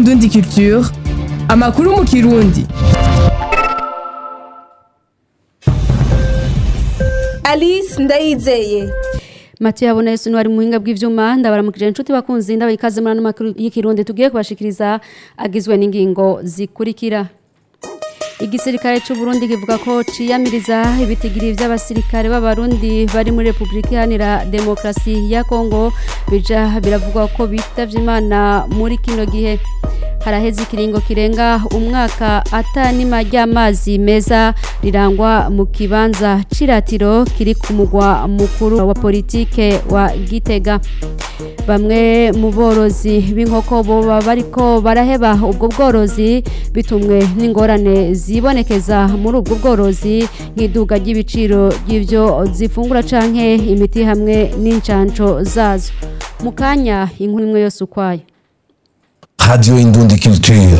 Indundi Culture amakuru mu kirundi Alice Ndayizeye Mathieu Habona Yesu ni wari muhinga bw'ivyuma ndabaramukije inshuti bakunzi ndabaye ikaze muri ano makuru y'ikirundi tugiye kubashikiriza agizwe n'ingingo zikurikira Igisirikare c'u Burundi kivuga ko ciyamiriza ibitigiri vy'abasirikare b'abarundi bari muri Republika Iharanira Demokarasi ya Kongo bija biravugwa ko bitavye Imana muri kino gihe haraheze ikiringo kirenga umwaka atanima ry'amazi meza rirangwa mu kibanza ciratiro kiri ku mugwa mukuru wa politike wa Gitega bamwe mu borozi b'inkoko boba bariko baraheba ubwo bworozi bitumwe n'ingorane zibonekeza muri ubwo bworozi nk'iduga ry'ibiciro ry'ivyo zifungura canke imiti hamwe n'incanco zazo mu kanya inkuru imwe yose ukwayo Radio Indundi Culture.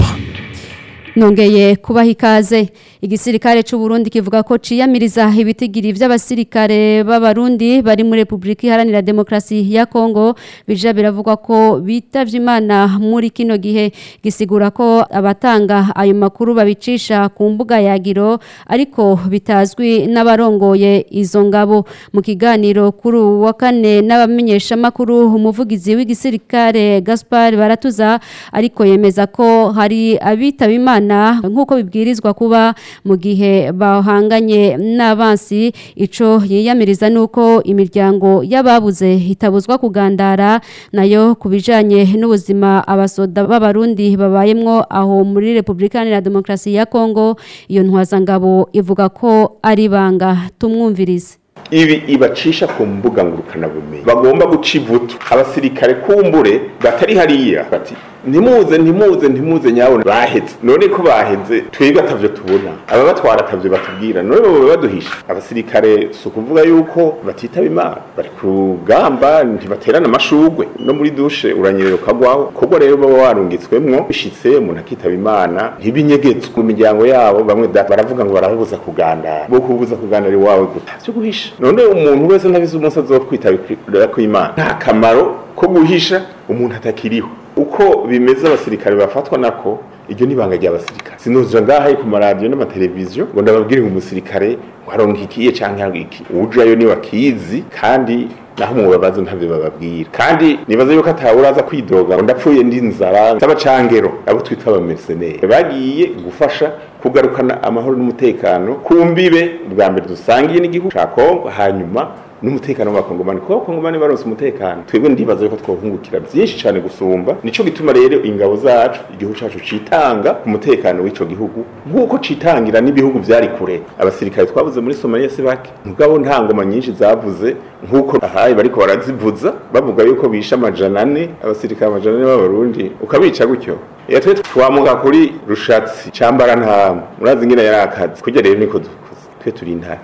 nongeye kubaha ikaze igisirikare c'u Burundi kivuga ko ciyamiriza ibitigiri vy'abasirikare b'abarundi bari muri Republika Iharanira Demokarasi ya Kongo bija biravugwa ko bitavye Imana muri kino gihe gisigura ko abatanga ayo makuru babicisha ku mbuga ya Giro ariko bitazwi n'abarongoye izo ngabo mu kiganiro kuri uwu wa kane n'abamenyesha makuru umuvugizi w'igisirikare Gaspard Baratuza ariko yemeza ko hari abitaba Imana Imana nk'uko bibwirizwa kuba mu gihe bahanganye n'abansi ico yiyamiriza nuko imiryango y'ababuze hitabuzwa kugandara nayo kubijanye n'ubuzima abasoda b'abarundi babayemwo aho muri Republika Iharanira Demokarasi ya Kongo iyo ntwazangabo ivuga ko ari banga tumwumvirize ibi ibacisha ku mbuga ngurukanabumenyi bagomba guca ivutu abasirikare kumbure batari hariya bati ntimuze ntimuze ntimuze nyabona baheze none ko baheze twebwe atavyo tubona aba batwara atavyo batubwira none baba baduhisha abasirikare si ukuvuga yuko batitaba imana bari ku rugamba ntibaterana amashugwe no muri dushe uranyerera ukagwaho kubwo rero baba warungitswemwo bishitse umuntu akitaba imana ntibinyegetswe mu miryango yabo bamwe da baravuga ngo barabuza kugandara bo kubuza kugandara iwawe guta vyo guhisha none umuntu wese ntabizi umunsi azokwitabira ko imana nta kamaro ko guhisha umuntu atakiriho uko bimeze abasirikare bafatwa nako iryo ni ibanga ry'abasirikare sinuzira ngaha ku maradiyo n'amateleviziyo ngo ndababwire ngo umusirikare waronka ikiye canke iki ujayo ni wakizi kandi naho mubabaza ntabyo bababwira kandi nibaza yuko atawuraza kwidoga ngo ndapfuye ndi nzara z'abacangero abo twita abamerceneri bagiye gufasha kugarukana amahoro n'umutekano ku mbibe bwa mbere dusangiye n'igihugu ca Kongo hanyuma n'umutekano w'abakongomani kuko abakongomani baronse umutekano twebwe ndibaza yuko twohungukira byinshi cyane gusumba nico gituma rero ingabo zacu igihugu cacu citanga ku mutekano w'ico gihugu nk'uko citangira n'ibihugu vyari kure abasirikare twabuze muri Somalia si bake mugabo nta ngoma nyinshi zavuze nk'uko ahaye bariko barazivuza bavuga yuko bisha amajana ane abasirikare amajana ane b'abarundi ukabica gutyo iyo twe twamuka kuri rushatsi cambara ntama murazi ingene yari akazi kurya rero niko dukoze twe turi intare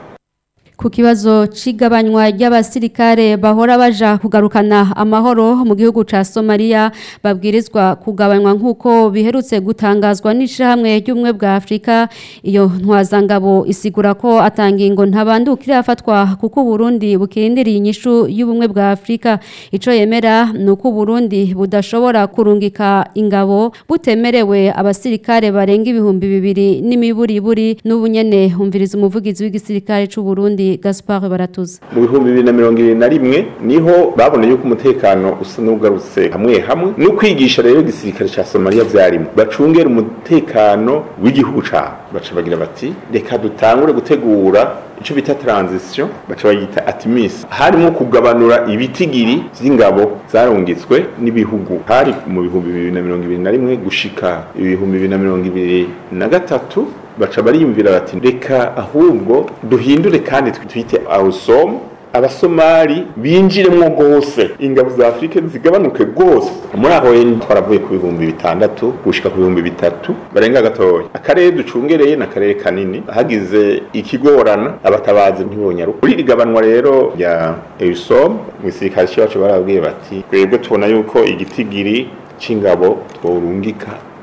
ku kibazo c'igabanywa ry'abasirikare bahora baja kugarukana amahoro mu gihugu ca Somalia babwirizwa kugabanywa nk'uko biherutse gutangazwa n'ishirahamwe ry'ubumwe bwa Afrika iyo ntwazangabo isigura ko atangingo ntabandukira afatwa kuko Burundi bukirindiriye inyishu y'ubumwe bwa Afrika ico yemera nuko Burundi budashobora kurungika ingabo butemerewe abasirikare barenga ibihumbi bibiri n'imiburiburi n'ubunyene humviriza umuvugizi w'igisirikare c'u Burundi Gaspard Baratuza mu bihumbi bibiri na mirongo ibiri na rimwe niho baboneye yuko umutekano usa n'ugarutse hamwe hamwe no kwigisha rero igisirikare ca Somalia vyarimo bacungera umutekano w'igihugu cabo baca bagira bati reka dutangure gutegura ico bita transition baca bayita atimis harimo kugabanura ibitigiri vy'ingabo zarungitswe n'ibihugu hari mu bihumbi bibiri na mirongo ibiri na rimwe gushika ibihumbi bibiri na mirongo ibiri na gatatu baca bariyumvira bati reka ahubwo duhindure kandi twite awusomu abasomali binjiremwo rwose ingabo za afurika zigabanuke rwose muri aho twaravuye ku bihumbi bitandatu gushika ku bihumbi bitatu barenga gatoya akarere ducungereye ni akarere kanini hagize ikigorana abatabazi ntibonyaruka kuri iri gabanwa rero rya eusom mu gisirikare cyacu barabwiye bati twebwe tubona yuko igitigiri c'ingabo tworungika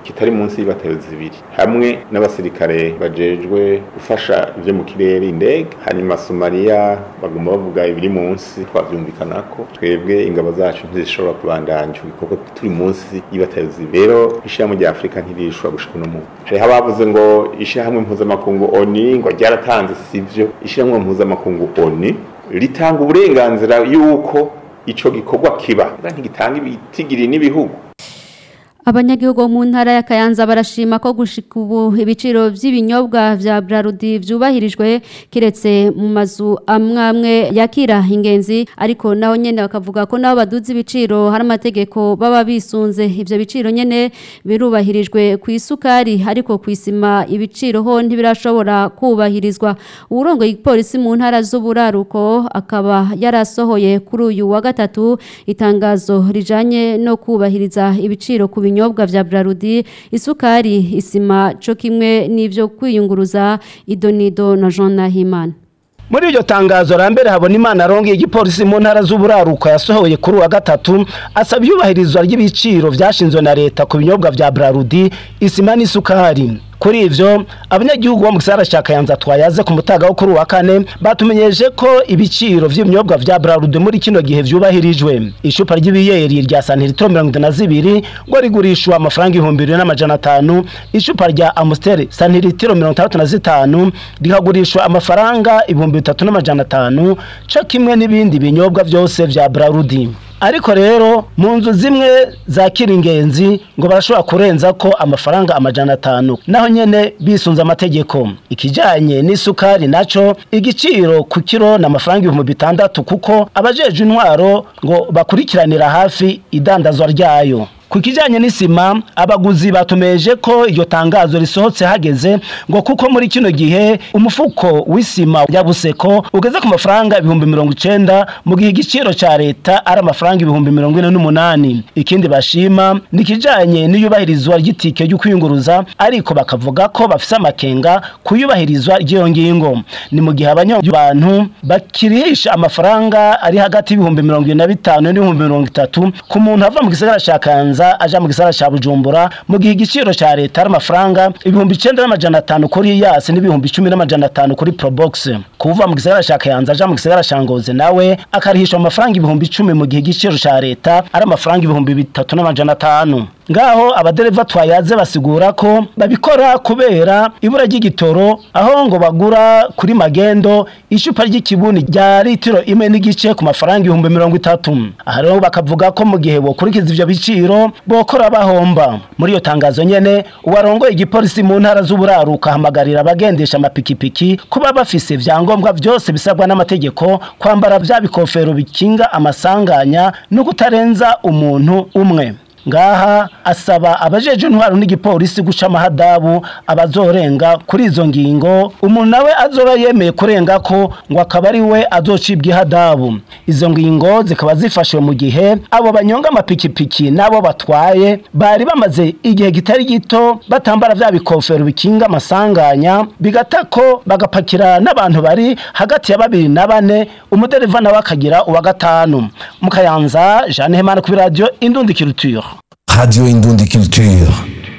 kitari munsi y'ibatayo zibiri hamwe n'abasirikare bajejwe gufasha ivyo mu kirere indege hanyuma somaliya baguma bavuga ibiri munsi twavyumvikanako twebwe ingabo zacu ntizishobora kubandanya ico gikorwa turi munsi y'ibatayo zibiri rero ishirahamwe rya afurika ntirishobora gushika uno muntu hariho abavuze ngo ishirahamwe mpuzamakungu oni ngo ryaratanze sivyo ishirahamwe mpuzamakungu oni ritanga uburenganzira yuko ico gikorwa kiba ntigitanga ibitigiri n'ibihugu Abanyagihugu bo mu ntara ya Kayanza barashima ko gushika ubu ibiciro vy'ibinyobwa vya Brarudi vyubahirijwe kiretse mu mazu amwamwe yakira ingenzi ariko naho nyene bakavuga ko nabo baduza ibiciro hari amategeko baba bisunze ivyo biciro nyene birubahirijwe ku isukari ariko ku isima ibiciro ho ntibirashobora kubahirizwa urongo igipolisi mu ntara z'uburaruko akaba yarasohoye kuri uyu wa gatatu itangazo rijanye no kubahiriza ibiciro ku binyobwa vya Brarudi isukari isima co kimwe n'ivyo kwiyunguruza idonido na Jean Nahimana muri iryo tangazo rambere habona imana arongeye igipolisi mu ntara z'uburaruko yasohoye kuri wa gatatu asaba iyubahirizwa ry'ibiciro vyashinzwe na leta ku binyobwa vya Brarudi isima n'isukari kuri ivyo abanyagihugu bo mu gisagara ca Kayanza twayaze ku mutaga wo kuri wa kane batumenyeje ko ibiciro vy'ibinyobwa vya Brarudi muri kino gihe vyubahirijwe icupa ry'ibiyeri rya santilitro mirongo itatu na zibiri ngo rigurishwa amafaranga ibihumbi bibiri n'amajana atanu icupa rya Amstel santilitro mirongo itandatu na zitanu rikagurishwa amafaranga ibihumbi bitatu n'amajana atanu co kimwe n'ibindi binyobwa vyose vya Brarudi ariko rero mu nzu zimwe zakira ingenzi ngo barashobora kurenza ko amafaranga amajana atanu naho nyene bisunze amategeko ikijanye n'isukari naco igiciro ku kiro na amafaranga ibihumbi bitandatu kuko abajeje intwaro ngo bakurikiranira hafi idandazwa ryayo ku kijanye n'isima abaguzi batumeje ko iryo tangazo risohotse hageze ngo kuko muri kino gihe umufuko w'isima ya buseko ugeze ku mafaranga ibihumbi mirongo icenda mu gihe igiciro ca leta ari amafaranga ibihumbi mirongo ine n'umunani ikindi bashima ni ikijanye n'iyubahirizwa ry'itike ryo kwiyunguruza ariko bakavuga ko bafise amakenga ku iyubahirizwa ry'iyo ngingo ni mu gihe abanyabantu bakirihisha amafaranga ari hagati y'ibihumbi mirongo ibiri na bitanu n'ibihumbi mirongo itatu ku muntu ava mu gisagara ca Kanza aja mu gisagara ca Bujumbura mu gihe igiciro ca leta ari amafaranga ibihumbi icenda n'amajana atanu kuri yasi n'ibihumbi icumi n'amajana atanu kuri Probox kuva mu gisagara ca Kayanza aja mu gisagara ca Ngozi nawe akarihishwa amafaranga ibihumbi icumi mu gihe igiciro ca leta ari amafaranga ibihumbi bitatu n'amajana atanu ngaho abadereva twayaze basigura ko babikora kubera ibura ry'igitoro aho ngo bagura kuri magendo icupa ry'ikibuni rya litiro imwe n'igice ku mafaranga ibihumbi mirongo itatu aha rero bakavuga ko mu gihe bokurikiza ivyo biciro bokora bahomba muri iyo tangazo nyene uwarongoye igipolisi mu ntara z'uburaruka ahamagarira abagendesha amapikipiki kuba bafise vyangombwa vyose bisabwa n'amategeko kwambara vya bikofero bikinga amasanganya no kutarenza umuntu umwe ngaha asaba abajeje intwaro n'igipolisi guca amahadabu abazorenga kuri izo ngingo umuntu nawe azoba yemeye kurenga ko ngo akaba ari we azocibwa ihadabu izo ngingo zikaba zifashwe mu gihe abo banyonga amapikipiki n'abo batwaye bari bamaze igihe kitari gito batambara vya bikofero bikinga amasanganya bigata ko bagapakira n'abantu bari hagati ya babiri na bane umudereva nawe akagira uwa gatanu mu kayanza jeanne hemana kuri radiyo indundikirutiro Radio Indundi Culture.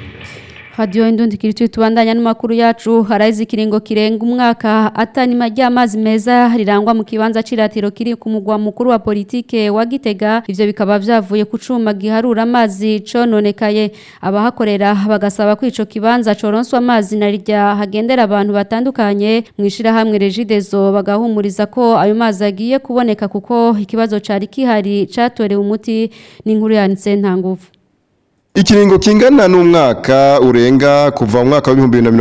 Radio Indundi Kirituye tubandanya n'amakuru yacu haraize ikiringo kirenga umwaka atanima ry'amazi meza rirangwa mu kibanza ciratiro kiri ku mugwa mukuru wa politike wa Gitega ivyo bikaba vyavuye ku cuma giharura amazi cononekaye abahakorera bagasaba ko ico kibanza coronswa amazi na rya hagendera abantu batandukanye mwishira hamwe Regidezo bagahumuriza ko ayo mazi agiye kuboneka kuko ikibazo cari kihari catorewe umuti n'inkuru yanitse nta nguvu Ikiringo kingana n'umwaka urenga kuva mu mwaka wa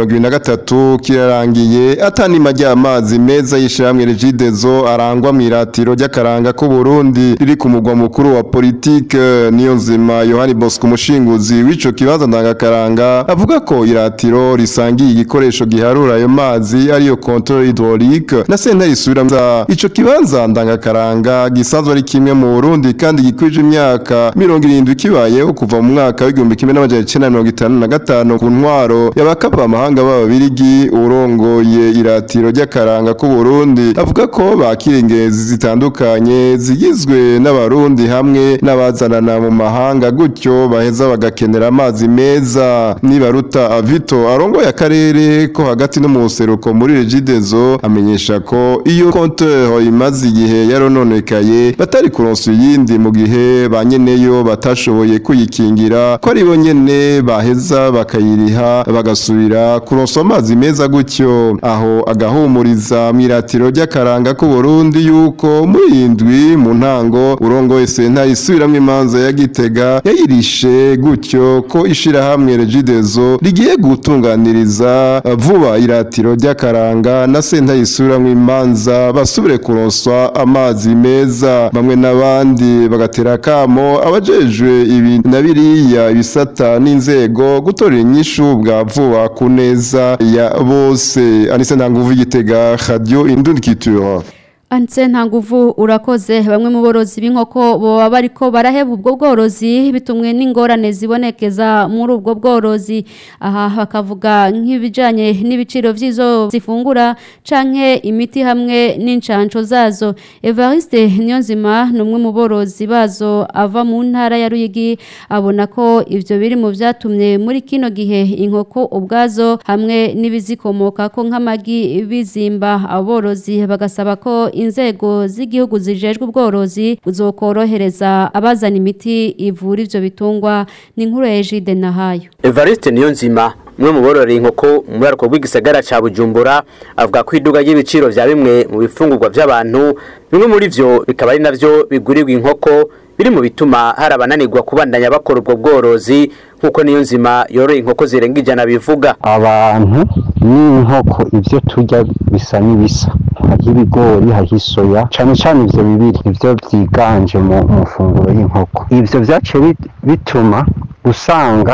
2023 kirarangiye atanima ry'amazi meza yishiramwe Regidezo arangwa mu iratiro ry'akaranga ko Burundi riri ku mugwa mukuru wa politique niyo nzima Yohani Bosco mushinguzi w'ico kibanza ndangakaranga avuga ko iratiro risangiye igikoresho giharura ayo mazi ariyo control hydraulique na sentare isubira ico kibanza ndangakaranga gisanzwe ari kimwe mu Burundi kandi gikwije imyaka 70 kibayeho kuva mu mwaka w'igihumbi kimwe n'amajana icenda na mirongo itanu na gatanu ku ntwaro y'abakava amahanga b'ababirigi urongoye iratiro ry'akaranga k'u Burundi avuga ko bakira ingezi zitandukanye zigizwe n'abarundi hamwe n'abazanana mu mahanga gutyo baheza bagakenera amazi meza nibaruta avito arongoye akarere ko hagati no mu buseruko muri regidezo amenyesha ko iyo konteur imaze igihe yarononekaye batari kuronsa iyindi mu gihe ba nyeneyo batashoboye kuyikingira ko ari bo nyene baheza bakayiriha bagasubira kuronsa amazi meza gutyo aho agahumuriza mwiratiro ry'akaranga k'u Burundi yuko muri indwi mu ntango urongoye senta isubiramwo imanza ya Gitega yayirishe gutyo ko ishirahamwe Regidezo rigiye gutunganiriza vuba iratiro ry'akaranga na senta isubiramwo imanza basubire kuronswa amazi meza bamwe n'abandi bagatera kamo abajejwe ibi na biriya ibisata n'inzego gutorera inyishu bwa vuba ku neza ya bose anise ntanguvu igitega radio indundikitura Anse nta nguvu urakoze bamwe mu borozi b'inkoko baba bariko baraheba ubwo bworozi bitumwe n'ingorane zibonekeza muri ubwo bworozi aha bakavuga nk'ibijanye n'ibiciro vy'izo zifungura canke imiti hamwe n'incanco zazo Evariste Niyonzima ni umwe mu borozi bazo ava mu ntara ya Ruyigi abona ko ivyo biri mu vyatumye muri kino gihe inkoko ubwazo hamwe n'ibizikomoka ko nk'amagi bizimba aborozi bagasaba ko inzego z'igihugu zijejwe ubworozi buzokorohereza abazana imiti ivura ivyo bitungwa ni inkuru ya Ejide Nahayo Evariste Niyonzima umwe mu bororera inkoko mu muraruko rw'igisagara ca Bujumbura avuga ko iduga ry'ibiciro vya bimwe mu bifungurwa vy'abantu bimwe muri vyo bikaba ari navyo bigurirwa inkoko biri mu bituma hari abananirwa kubandanya bakora ubwo bworozi nk'uko niyo nzima yorora inkoko zirenga ijana bivuga abantu n'inkoko ibyo turya bisa n'ibisa hariho ibigori hariho isoya cyane cyane ibyo bibiri nibyo byiganje mu mafunguro y'inkoko ibyo byaciye bituma usanga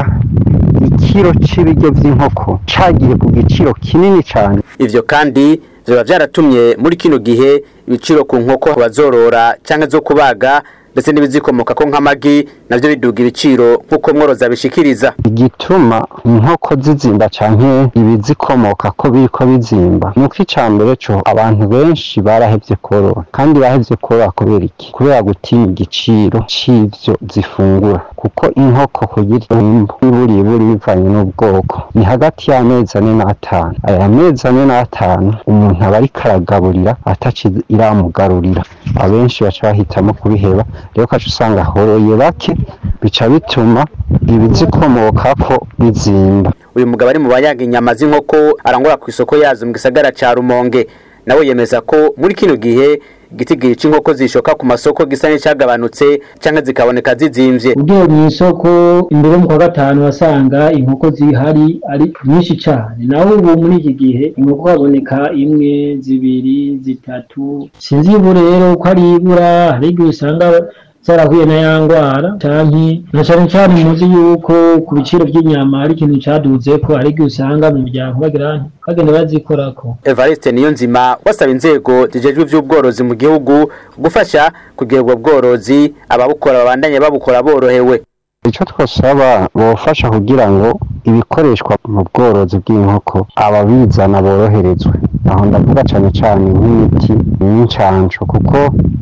ikiro cy'ibiryo by'inkoko cyagiye ku giciro kinini cyane ivyo kandi biba byaratumye muri kino gihe ibiciro ku nkoko bazorora cyangwa zo kubaga ndetse n'ibizikomoka ko nk'amagi navyo biduga ibiciro nk'uko mworoza bishikiriza igituma inkoko zizimba canke ibizikomoka ko biriko bizimba nuko ica mbere co abantu benshi barahevye korora kandi bahevye korora kubera iki kubera gutinya igiciro c'ivyo zifungura kuko inkoko kugira imbu iburiburi bivanye n'ubwoko ni hagati y'amezi ane n'atanu aya mezi ane n'atanu umuntu aba ariko aragaburira ataci iramugarurira abenshi baca bahitamo kubiheba rero ukaca usanga horoye bake bica bituma ibizikomokako bizimba uyu mugabo ari mu bayaga inyama z'inkoko arangura ku isoko yazo mu gisagara ca rumonge nawe yemeza ko muri kino gihe igitigiri c'inkoko zishoka ku masoko gisa n'icagabanutse canke zikaboneka zizimvye ugiye mu isoko imbere mu kwa gatanu wasanga inkoko zihari ari nyinshi cyane naho ubu muri iki gihe inkoko haboneka imwe zibiri zitatu sinzi ubu rero ko ari ibura hari igihe usanga zarahuye na ya ngwara canke na cane cane muzi yuko ku biciro by'inyama ari ikintu caduze ko ari igihe usanga mu miryango bagira bagenda bazikorako Evariste niyo nzima wasaba inzego zijejwe ivy'ubworozi mu gihugu gufasha kugira ubwo bworozi ababukora babandanye babukora borohewe icyo twasaba bofasha kugira ngo ibikoreshwa mu bworozi bw'inkoko ababizana boroherezwe aho ndavuga cyane cyane nk'imiti n'incanco kuko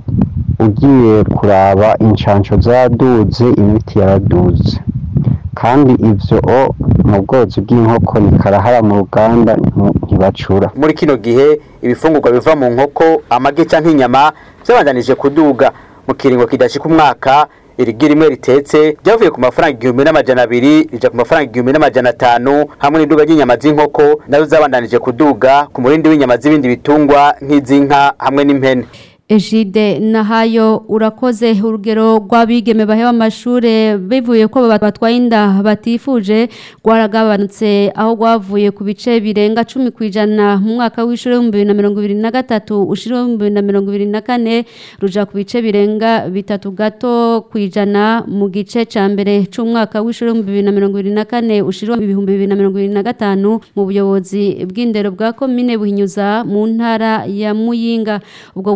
ugiye kuraba inshansho zaduze imiti yaraduze kandi ivyo mu bworozi bw'inkoko ni karahara mu ruganda ntibacura muri kino gihe ibifungurwa biva mu nkoko amagi canke inyama vyabandanije kuduga mu kiringo kidashika umwaka irigi rimwe ritetse ryavuye ku mafaranga igihumbi n'amajana abiri rija ku mafaranga igihumbi n'amajana atanu hamwe n'iduga ry'inyama z'inkoko nazo zabandanije kuduga ku murindi w'inyama z'ibindi bitungwa nk'iz'inka hamwe n'impene Ejide nahayo urakoze urugero rw'abigeme baheba amashure bivuye ko batwaye inda batifuje rwaragabanutse aho rwavuye ku bice birenga cumi ku ijana mu mwaka w'ishuri w'ibihumbi bibiri na mirongo ibiri na gatatu ushiri w'ibihumbi bibiri na mirongo ibiri na kane ruja ku bice birenga bitatu gato ku ijana mu gice ca mbere c'umwaka w'ishuri w'ibihumbi bibiri na mirongo ibiri na kane ushiri ibihumbi bibiri na mirongo ibiri na gatanu mu buyobozi bw'indero bwa komine buhinyuza mu ntara ya muyinga ubwo buyobozi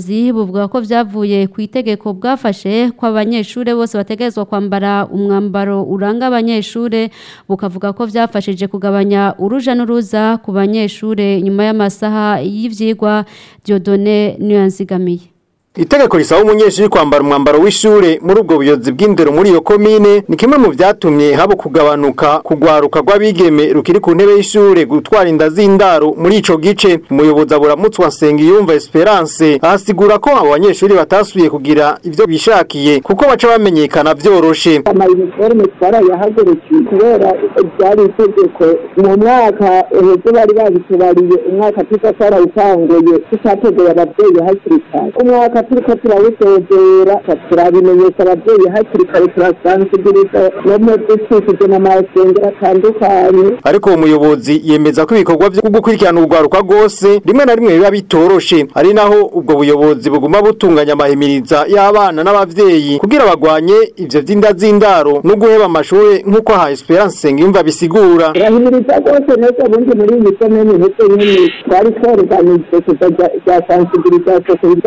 buyobozi buvuga ko vyavuye ku itegeko bwafashe ko abanyeshure bose bategerezwa kwambara umwambaro uranga abanyeshure bukavuga ko vyafashije kugabanya uruja n'uruza ku banyeshure nyuma y'amasaha y'ivyigwa Dieudonné Niyanzigamiye Itegeko risaba umunyeshuri kwambara umwambaro w'ishure muri ubwo buyobozi bw'indero muri iyo komine ni kimwe mu vyatumye haba kugabanuka kugwaruka rw'abigeme rukiri ku ntebe y'ishure gutwara inda z'indaro muri ico gice umuyobozi aburamutswa Nsengiyumva Esperance ahasigura ko abo banyeshuri batasubiye kugira ivyo bishakiye kuko baca bamenyekana vyoroshe amayuniforme twarayahagurukiye kubera byari itegeko mu mwaka uheze bari babitubariye umwaka tuza twarawutanguye tutategeye abavyeyi hakiri kare umwaka turiko turawusezera turabimenyesha abavyeyi hakiri kare turasansibiliza no mu ducishije mu masengero atandukanye ariko uwo muyobozi yemeza ko ibikorwa vyo gukurikirana urwaruka rwose rimwe na rimwe biba bitoroshe ari naho ubwo buyobozi buguma butunganya amahimiriza y'abana n'abavyeyi kugira bagwanye ivyo vy'inda z'indaro no guheba amashure nk'uko aha Esperance Sengiyumva bisigura turahimiriza rwose neza ubundi muri iyi komine ndetse nyine twari tworuganije kuza rya sansibilisation ku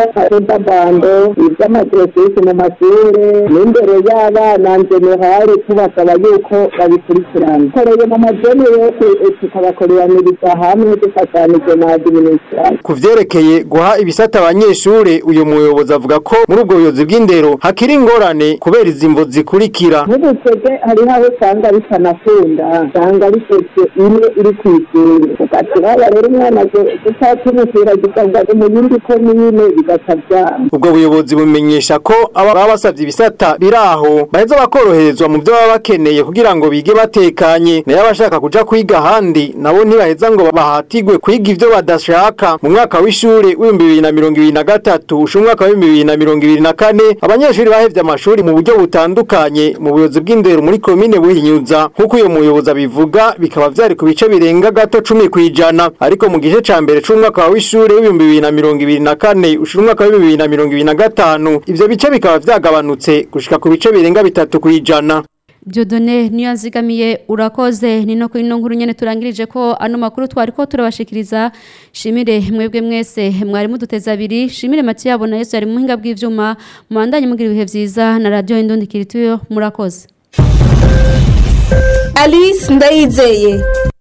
bando iby'amadirosisi mu mashure n'imbere y'abana generale tubasaba yuko babikurikirana koreye mu majene yose tukabakoreraniriza hamwe dufatanije na administration ku vyerekeye guha ibisata abanyeshure uyu muyobozi avuga ko muri ubwo buyobozi bw'indero hakiri ingorane kubera izimvo zikurikira nk'ubutege hariho aho usanga bitanakunda usanga risetse imwe iri kw'ishure ugatiraba rero umwana gutatumutira gisabwa mu yindi komine bigaca vyama ubwo buyobozi bumenyesha ko aba baba basavye ibisata biraho baheza bakoroherezwa mu byo baba bakeneye kugira ngo bige batekanye nayo abashaka kuja kwiga ahandi nabo ntibaheza ngo bahatigwe kwiga ivyo badashaka mu mwaka w'ishure w'ibihumbi bibiri na mirongo ibiri na gatatu usha umwaka w'ibihumbi bibiri na mirongo ibiri na kane abanyeshuri bahevye amashuri mu buryo butandukanye mu buyobozi bw'indero muri komine buhinyuza nk'uko uyo muyobozi abivuga bikaba vyari ku bice birenga gato cumi kw'ijana ariko mu gice ca mbere c'umwaka w'ishure w'ibihumbi bibiri na mirongo ibiri na kane usha umwaka w'ibihumbi bibiri na mirongo ibiri na gatanu ivyo bice bikaba vyagabanutse gushika ku bice birenga bitatu kw'ijana Diodone niyo nzigamiye urakoze ni no kuri no nkuru nyene turangirije ko ano makuru twari ko turabashikiriza shimire mwebwe mwese mwari muduteza abiri shimire Mathieu yabo na Yesu yari muhinga bw'ivyuma mubandanye mugira ibihe vyiza na radio Indundi Kirituyo murakoze Alice Ndayizeye